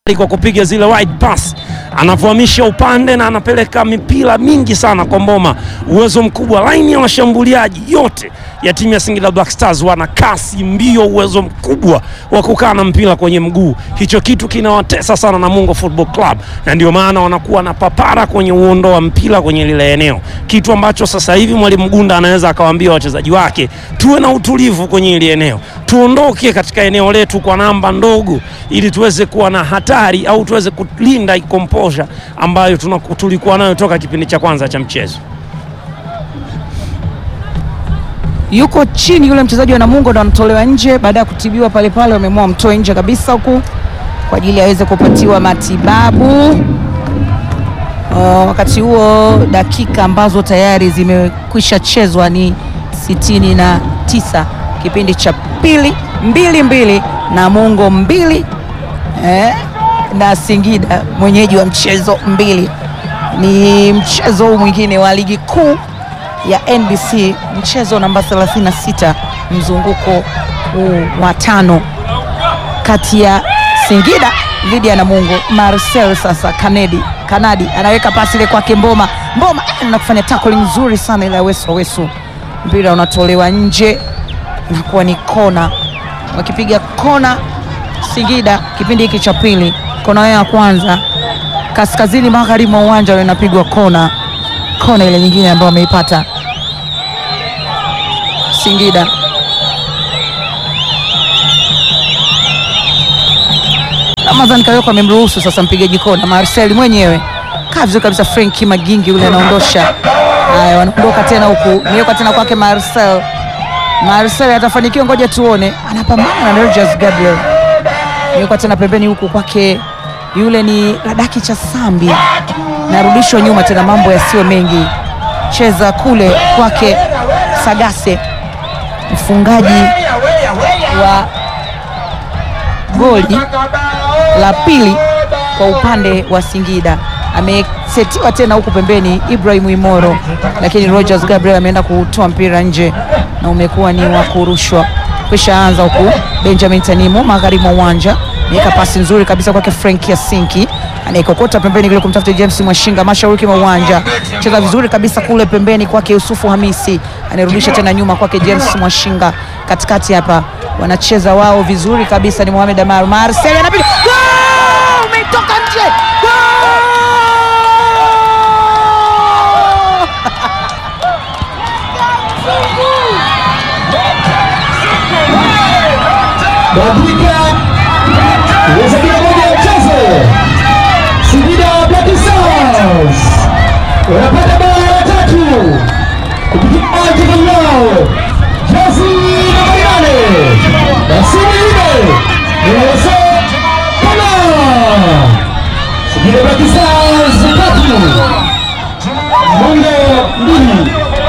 kwa kupiga zile wide pass, anavyohamisha upande na anapeleka mipira mingi sana kwa Mboma, uwezo mkubwa. Laini ya washambuliaji yote ya timu ya Singida Black Stars wana kasi, mbio, uwezo mkubwa wa kukaa na mpira kwenye mguu. Hicho kitu kinawatesa sana Namungo Football Club, na ndio maana wanakuwa na papara kwenye uondo wa mpira kwenye lile eneo, kitu ambacho sasa hivi mwalimu Gunda anaweza akawaambia wachezaji wake, tuwe na utulivu kwenye ile eneo, tuondoke katika eneo letu kwa namba ndogo, ili tuweze kuwa na hatari au tuweze kulinda composure ambayo tunaku- tulikuwa nayo toka kipindi cha kwanza cha mchezo. yuko chini yule mchezaji wa Namungo ndo anatolewa nje baada ya kutibiwa pale pale, wameamua wamtoe nje kabisa huku kwa ajili aweze kupatiwa matibabu. Uh, wakati huo dakika ambazo tayari zimekwisha chezwa ni sitini na tisa kipindi cha pili, mbili mbili Namungo mbili eh, na Singida mwenyeji wa mchezo mbili. Ni mchezo huu mwingine wa ligi kuu ya NBC mchezo namba 36 mzunguko huu wa tano kati ya Singida dhidi ya Namungo. Marcel sasa Kanedi Kanadi anaweka pasi ile kwake Mboma. Mboma eh, na kufanya tackling nzuri sana ile ya Wesu Wesu, mpira unatolewa nje, inakuwa ni kona. Wakipiga kona Singida kipindi hiki cha pili, kona yao ya kwanza kaskazini magharibi mwa uwanja ule inapigwa kona, kona ile nyingine ambayo wameipata Singida. Ramadhan Kayoko amemruhusu sasa mpigaji kona Marcel mwenyewe kaa vizuri kabisa. Frenki Magingi yule anaondosha. Haya, wanaondoka tena huku, niweka tena kwake Marcel. Marcel atafanikiwa, ngoja tuone, anapambana na Rogers Gabriel. Niweka tena pembeni huku kwake, yule ni Ladaki cha Sambi, narudishwa nyuma tena, mambo yasiyo mengi, cheza kule kwake Sagase, mfungaji wa goli la pili kwa upande wa Singida amesetiwa tena huku pembeni Ibrahim Imoro, lakini Rogers Gabriel ameenda kutoa mpira nje na umekuwa ni wa kurushwa. Kisha anza huku Benjamin Tanimu magharibi mwa uwanja, ameweka pasi nzuri kabisa kwake Frank Yasinki anaikokota pembeni kule kumtafuta James Mwashinga mashariki mwa uwanja, cheza vizuri kabisa kule pembeni kwake Yusufu Hamisi, anarudisha tena nyuma kwake James Mwashinga, katikati hapa wanacheza wao vizuri kabisa, ni Mohamed Amar Marcel anapiga Goal! umetoka nje Goal! dakika ya sabini na moja ya mchezo, Singida Black Stars wanapata bao la tatu kupitia wachezaji wao jezi nambari nane na Singida Nelson Kama. Singida Black Stars tatu Mungo mbili.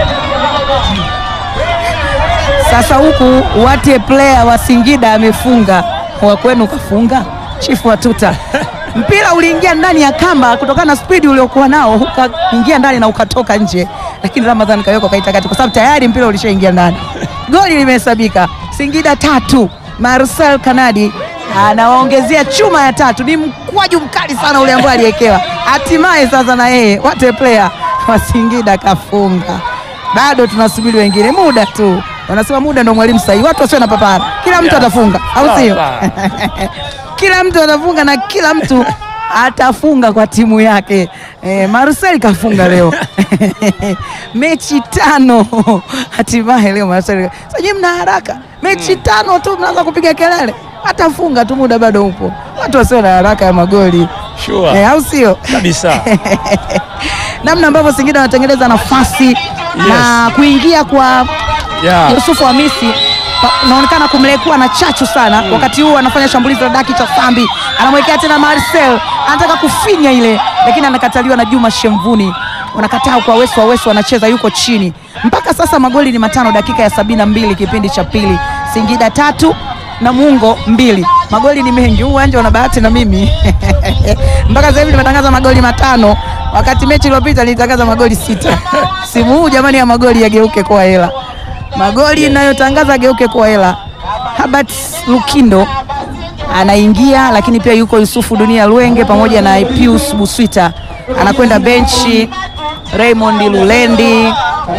Sasa huku wate player wa Singida amefunga, wa kwenu kafunga chifu wa tuta. Mpira uliingia ndani ya kamba kutokana na spidi uliokuwa nao, ukaingia ndani na ukatoka nje, lakini Ramadhan Kayoko kaita kati, kwa sababu tayari mpira ulishaingia ndani. Goli limehesabika, Singida tatu. Marcel Kanadi anawaongezea chuma ya tatu. Ni mkwaju mkali sana ule ambao aliwekewa, hatimaye sasa na yeye wate player wa Singida kafunga bado tunasubiri wengine, muda tu. Wanasema muda ndo mwalimu sahihi, watu wasio na papara, kila mtu Yeah. atafunga, au Sawa, sio? sawa. kila mtu atafunga na kila mtu atafunga kwa timu yake. E, Marcel kafunga leo mechi tano hatimaye leo Marcel. Sasa nyinyi mna haraka, mechi tano tu mnaanza kupiga kelele, atafunga tu, muda bado upo. Watu wasio na haraka ya magoli Sure. e, au sio? Kabisa. namna ambavyo Singida wanatengeneza nafasi na kuingia kwa Yeah. Yusufu Hamisi pa- unaonekana kumlekuwa na chachu sana wakati huu anafanya shambulizi la daki cha Sambi, anamwekea tena Marcel, anataka kufinya ile, lakini anakataliwa na Juma Shemvuni, wanakataa kwa Wesu wa Wesu anacheza yuko chini. Mpaka sasa magoli ni matano, dakika ya sabini na mbili kipindi cha pili, Singida tatu Namungo mbili. Magoli ni mengi, huu uwanja una bahati na mimi mpaka sasa hivi nimetangaza magoli matano, wakati mechi iliyopita nilitangaza magoli sita. Simu huu jamani, ya magoli yageuke kuwa hela magoli inayotangaza geuke kwa hela. Herbert Lukindo anaingia, lakini pia yuko Yusufu Dunia Lwenge pamoja na Pius Buswita anakwenda benchi. Raymond Lulendi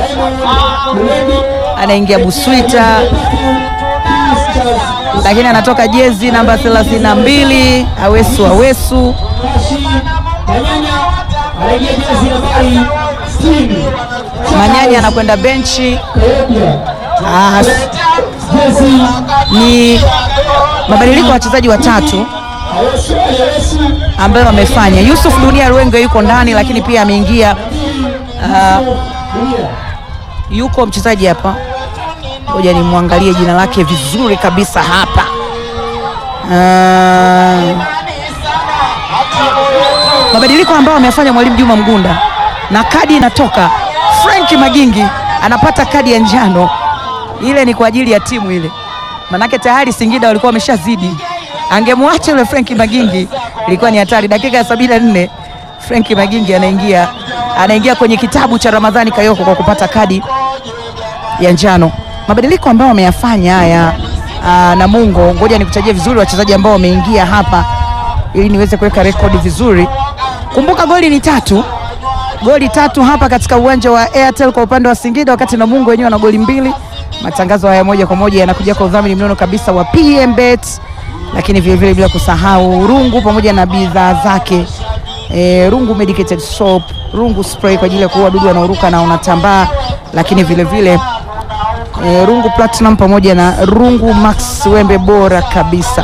anaingia Buswita, lakini anatoka jezi namba 32 Awesu Awesu anaingia jezi nambari 60 Manyanya anakwenda benchi. Ah, jezi ni mabadiliko ya wachezaji watatu Awesu Awesu ambayo wamefanya. Yusuf Dunia Lwenge yuko ndani, lakini pia ameingia ah, yuko mchezaji hapa, ngoja nimwangalie jina lake vizuri kabisa hapa. Ah, mabadiliko ambayo amefanya mwalimu Juma Mgunda na kadi inatoka. Frank Magingi anapata kadi ya njano, ile ni kwa ajili ya timu ile, manake tayari Singida walikuwa wameshazidi. Angemwacha yule Frank Magingi ilikuwa ni hatari. Dakika ya 74 Frank Magingi anaingia anaingia kwenye kitabu cha Ramadhani Kayoko kwa kupata kadi ya njano. Mabadiliko ambayo wameyafanya haya aa, Namungo, ngoja nikutajie vizuri wachezaji ambao wameingia hapa ili niweze kuweka rekodi vizuri. Kumbuka goli ni tatu, goli tatu hapa katika uwanja wa Airtel kwa upande wa Singida, wakati Namungo wenyewe wana goli mbili. Matangazo haya moja kwa moja yanakuja kwa udhamini mnono kabisa wa PMBet, lakini vile vile bila kusahau Rungu pamoja na bidhaa zake e, Rungu medicated soap, Rungu spray kwa ajili ya kuua wadudu wanaoruka na unatambaa, lakini vile vile e, Rungu Platinum pamoja na Rungu Max wembe bora kabisa.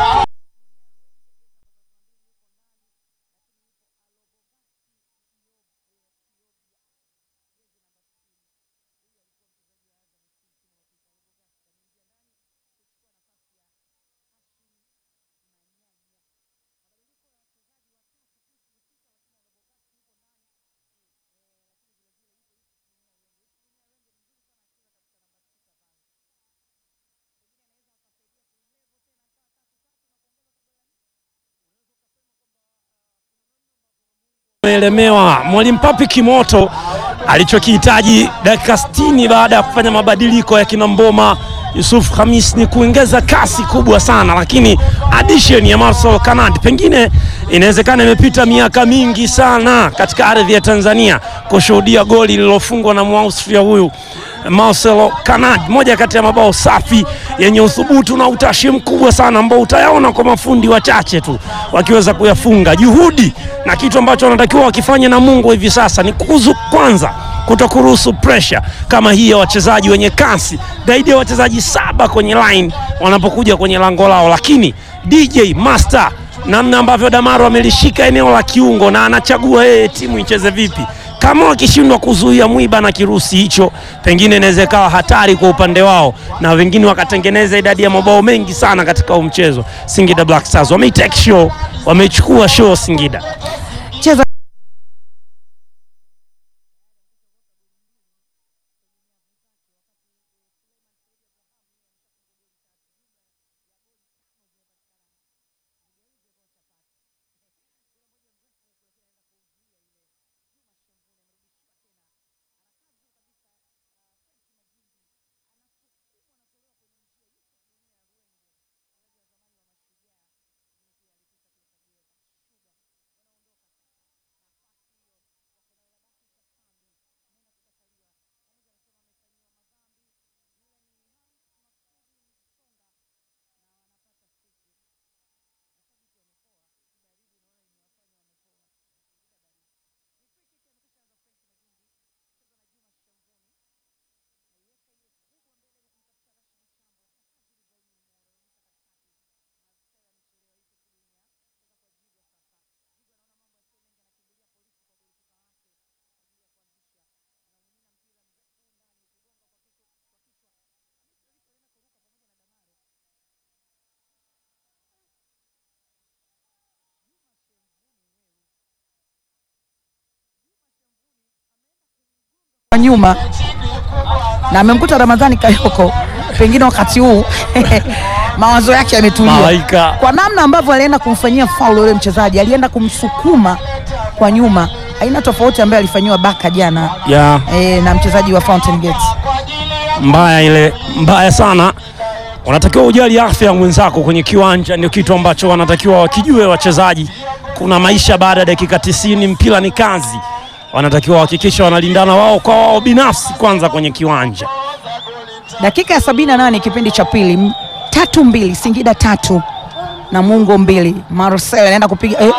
Ameelemewa mwalimu Papi Kimoto alichokihitaji dakika 60 baada ya kufanya mabadiliko ya kina Mboma Yusuf Hamis ni kuongeza kasi kubwa sana, lakini addition ya Marcel Kanadi pengine inawezekana imepita miaka mingi sana katika ardhi ya Tanzania kushuhudia goli lililofungwa na Mwaustria huyu Marcelo Kanad, moja kati ya mabao safi yenye uthubutu na utashi mkubwa sana ambao utayaona kwa mafundi wachache tu wakiweza kuyafunga. Juhudi na kitu ambacho wanatakiwa wakifanye na Mungu hivi sasa ni kuzu kwanza kuto kuruhusu pressure kama hii ya wachezaji wenye kasi zaidi ya wachezaji saba kwenye line wanapokuja kwenye lango lao, lakini DJ Master namna ambavyo Damaro amelishika eneo la kiungo na anachagua yeye timu icheze vipi kama wakishindwa kuzuia mwiba na kirusi hicho, pengine inaweza ikawa hatari kwa upande wao, na wengine wakatengeneza idadi ya mabao mengi sana katika huu mchezo. Singida Black Stars wameitake show, wameichukua show Singida. Cheza kwa nyuma na amemkuta Ramadhani Kayoko, pengine wakati huu mawazo yake yametulia Malaika. kwa namna ambavyo alienda kumfanyia faul yule mchezaji, alienda kumsukuma kwa nyuma, aina tofauti ambayo alifanyiwa Baka jana ya e, na mchezaji wa Fountain Gate. mbaya ile mbaya sana unatakiwa ujali afya ya mwenzako kwenye kiwanja, ndio kitu ambacho wanatakiwa wakijue wachezaji. Kuna maisha baada ya dakika tisini, mpira ni kazi, wanatakiwa wahakikisha wanalindana wao kwa wao binafsi kwanza kwenye kiwanja. Dakika ya 78 kipindi cha pili, M- tatu mbili, Singida tatu Namungo mbili. Marcel anaenda kupiga eh,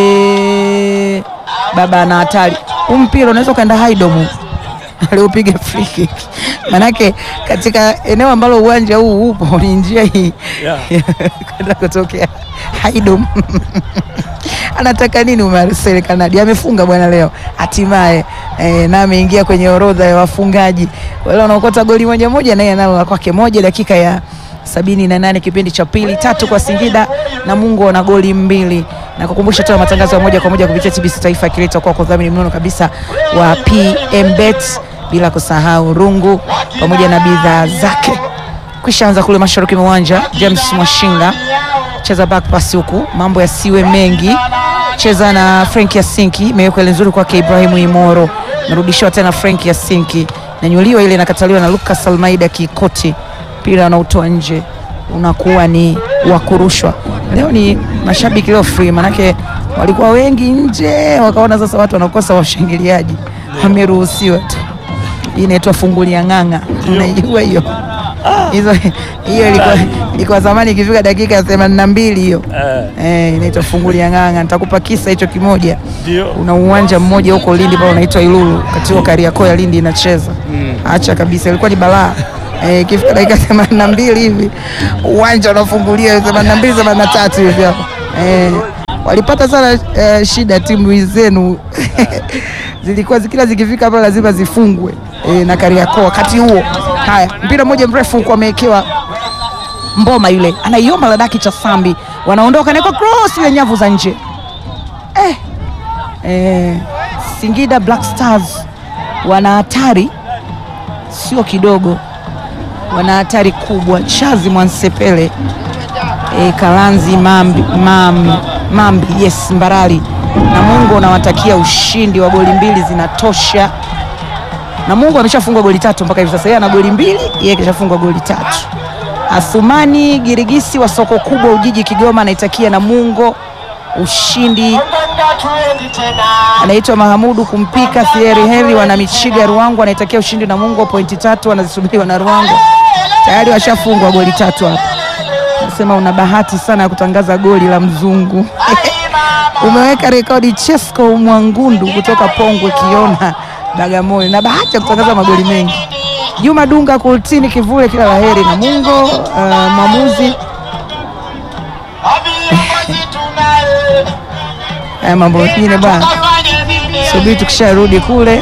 eh, baba ana hatari. Huu mpira unaweza ukaenda haidomu aliupiga free kick, manake katika eneo ambalo uwanja huu upo ni njia hii Yeah. kwenda kutokea haidom anataka nini Marcel Kanadi amefunga bwana leo hatimaye eh, na ameingia kwenye orodha ya wafungaji wale wanaokota goli moja moja, naye analo la kwake moja. Dakika ya sabini na nane kipindi cha pili, tatu kwa Singida na Mungu wana goli mbili, na kukumbusha tena matangazo ya moja kwa moja kupitia TBC Taifa yakiletwa kwa kudhamini mnono kabisa wa PM Bet, bila kusahau rungu pamoja na bidhaa zake. Kwishaanza kule mashariki mwa uwanja, James Mwashinga cheza back pass huku, mambo yasiwe mengi, cheza na Frank Yasinki, imewekwa ile nzuri kwake Ibrahimu Imoro, narudishiwa tena Frank Yasinki, nanyuliwa ile inakataliwa na Lucas Almeida Kikoti, mpira anautoa nje, unakuwa ni wa kurushwa. Leo ni mashabiki leo free, manake walikuwa wengi nje, wakaona sasa watu wanakosa washangiliaji, wameruhusiwa tu. Hii inaitwa fungulia ng'ang'a, unaijua hiyo? hizo hiyo ilikuwa ilikuwa zamani ikifika dakika ya themanini na mbili hiyo eh, inaitwa fungulia ng'ang'a. Nitakupa kisa hicho kimoja. Ndio. Una uwanja mmoja huko Lindi pale unaitwa Ilulu, katika Kariakoo ya Lindi inacheza acha kabisa, ilikuwa ni balaa eh, ikifika dakika themanini na mbili hivi uwanja unafungulia themanini na mbili themanini na tatu hivi hapo eh, walipata sana eh, shida timu zenu zilikuwa kila zikifika hapa lazima zifungwe eh, na Kariakoo wakati huo. Haya, mpira mmoja mrefu huko amewekewa Mboma yule anaiomba Ladaki cha Sambi, wanaondoka na kwa cross ile nyavu za nje eh, eh, Singida Black Stars wana hatari sio kidogo, wana hatari kubwa. Chazi Mwansepele e, Kalanzi Mambi, Mambi, Mambi yes Mbarali na Mungu unawatakia ushindi wa goli mbili zinatosha. Na Mungu ameshafungwa goli tatu mpaka hivi sasa, yeye ana goli mbili, yeye kishafungwa goli tatu. Athumani Girigisi wa soko kubwa Ujiji Kigoma anaitakia Namungo ushindi. Anaitwa Mahamudu Kumpika Thieri Heri wana Michiga Ruangu anaitakia ushindi Namungo, pointi tatu wanazisubiri wana Ruangu, tayari washafungwa goli tatu hapa. Nasema una bahati sana ya kutangaza goli la mzungu umeweka rekodi Chesco Mwangundu kutoka Pongwe Kiona Bagamoyo, na bahati ya kutangaza magoli mengi. Juma Dunga Kultini Kivule, kila laheri na Mungo. Uh, mwamuzi haya mambo mengine bwana, subiri tukisharudi kule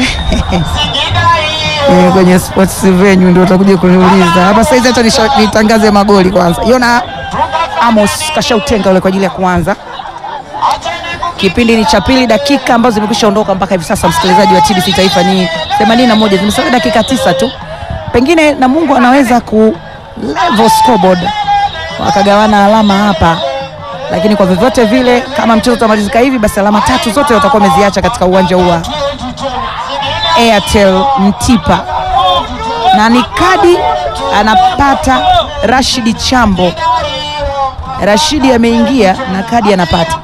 Eh, kwenye sports venue ndio utakuja kuniuliza hapa saizi. Hata nisha- nitangaze magoli kwanza. Yona Amos kashautenga ule kwa ajili ya kuanza kipindi ni cha pili, dakika ambazo zimekwisha ondoka mpaka hivi sasa, msikilizaji wa TBC Taifa ni 81, zimesalia dakika tisa tu, pengine na Mungu anaweza ku level scoreboard wakagawana alama hapa, lakini kwa vyovyote vile, kama mchezo utamalizika hivi, basi alama tatu zote watakuwa wameziacha katika uwanja huu wa Airtel Mtipa, na ni kadi anapata Rashidi Chambo. Rashidi ameingia na kadi anapata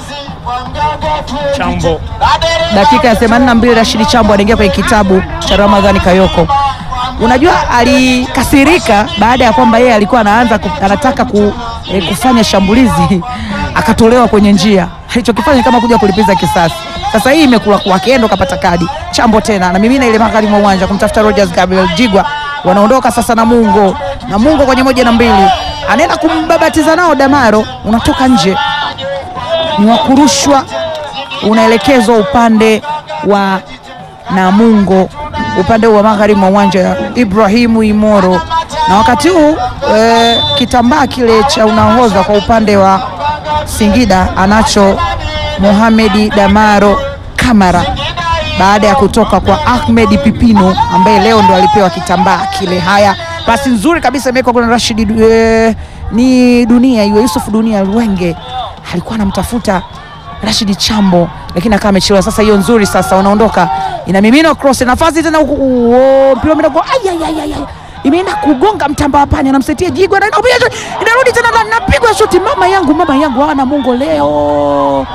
Chambo dakika ya 82 Rashidi Chambo anaingia kwenye kitabu cha Ramadhani Kayoko. Unajua alikasirika baada ya kwamba yeye alikuwa anaanza ku, anataka ku, eh, kufanya shambulizi akatolewa kwenye njia. Alichokifanya ni kama kuja kulipiza kisasi. Sasa hii imekula kwake, yeye ndo kapata kadi. Chambo tena na mimina ile magharibi mwa uwanja kumtafuta Rogers Gabriel Jigwa, wanaondoka sasa na Mungo na Mungo kwenye moja na mbili, anaenda kumbabatiza nao Damaro, unatoka nje, ni wa kurushwa unaelekezwa upande wa Namungo, upande wa magharibi mwa uwanja Ibrahimu Imoro, na wakati huu e, kitambaa kile cha unahodha kwa upande wa Singida anacho Mohamedi Damaro Kamara baada ya kutoka kwa Ahmed Pipino ambaye leo ndo alipewa kitambaa kile. Haya, pasi nzuri kabisa imewekwa kuna Rashid e, ni dunia iwe Yusuf Dunia Lwenge alikuwa anamtafuta Rashid Chambo lakini akawa amechelewa. Sasa hiyo nzuri, sasa wanaondoka, inamimina cross, nafasi tena huku, uo, mpira umeenda kwa ay, ay, ay, ay, ay. imeenda kugonga mtamba wa panya, anamsetia Jigwa, anaenda kupiga shuti, inarudi tena ndani, napigwa shuti. Mama yangu, mama yangu, hawa Namungo leo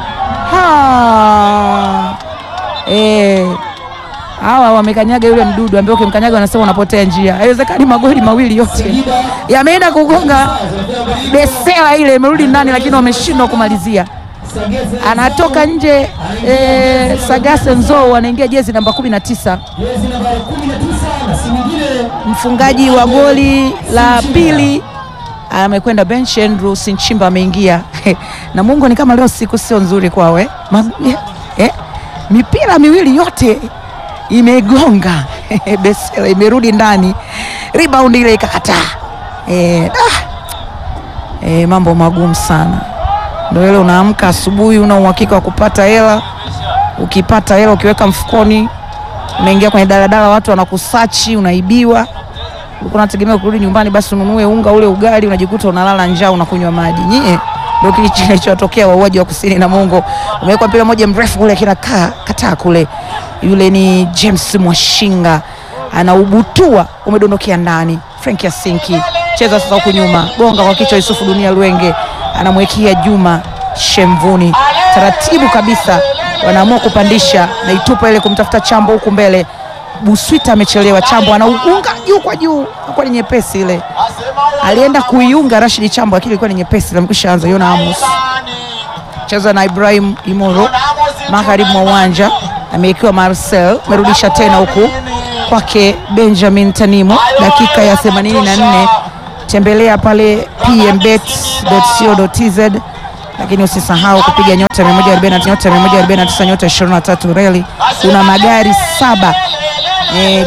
ha eh hawa wamekanyaga yule mdudu ambaye ukimkanyaga wanasema unapotea njia. Haiwezekani magoli mawili yote yameenda kugonga besela ile, imerudi ndani, lakini wameshindwa kumalizia. Anatoka nje eh, Sagase Nzou anaingia jezi namba 19 Jezi nambari 19 na si mwingine mfungaji wa goli la pili amekwenda bench. Andrew Sinchimba ameingia na Mungu, ni kama leo siku sio nzuri kwao eh? Ma, eh? mipira miwili yote imegonga Besela imerudi ndani, rebound ile ikakataa. Eh, ah, eh, mambo magumu sana. Ndio ile unaamka asubuhi, una uhakika wa kupata hela. Ukipata hela ukiweka mfukoni, unaingia kwenye daladala, watu wanakusachi, unaibiwa. Ulikuwa unategemea kurudi nyumbani, basi ununue unga ule ugali, unajikuta unalala njaa, unakunywa maji. Nyie ndio kilichotokea wauaji wa kusini na Mungo. Umewekwa mpira moja mrefu kule, kina kaa kataa kule, yule ni James Mwashinga anaubutua, umedondokea ndani. Frank Yasinki cheza sasa huku nyuma, gonga kwa kichwa, Yusufu Dunia Lwenge anamwekea Juma Shemvuni, taratibu kabisa wanaamua kupandisha na itupa ile kumtafuta Chambo huku mbele. Buswita amechelewa, Chambo anauunga juu kwa juu, ilikuwa ni nyepesi ile, alienda kuiunga Rashid Chambo, lakini ilikuwa ni nyepesi, amekwisha anza. Yona Amos cheza na Ibrahim Imoro magharibi mwa uwanja, amewekewa Marcel, amerudisha tena huku kwake Benjamin Tanimo, dakika ya 84. Tembelea pale pmbet.co.tz, lakini usisahau kupiga nyota 149 nyota 149 nyota 23 reli. Una magari saba eh,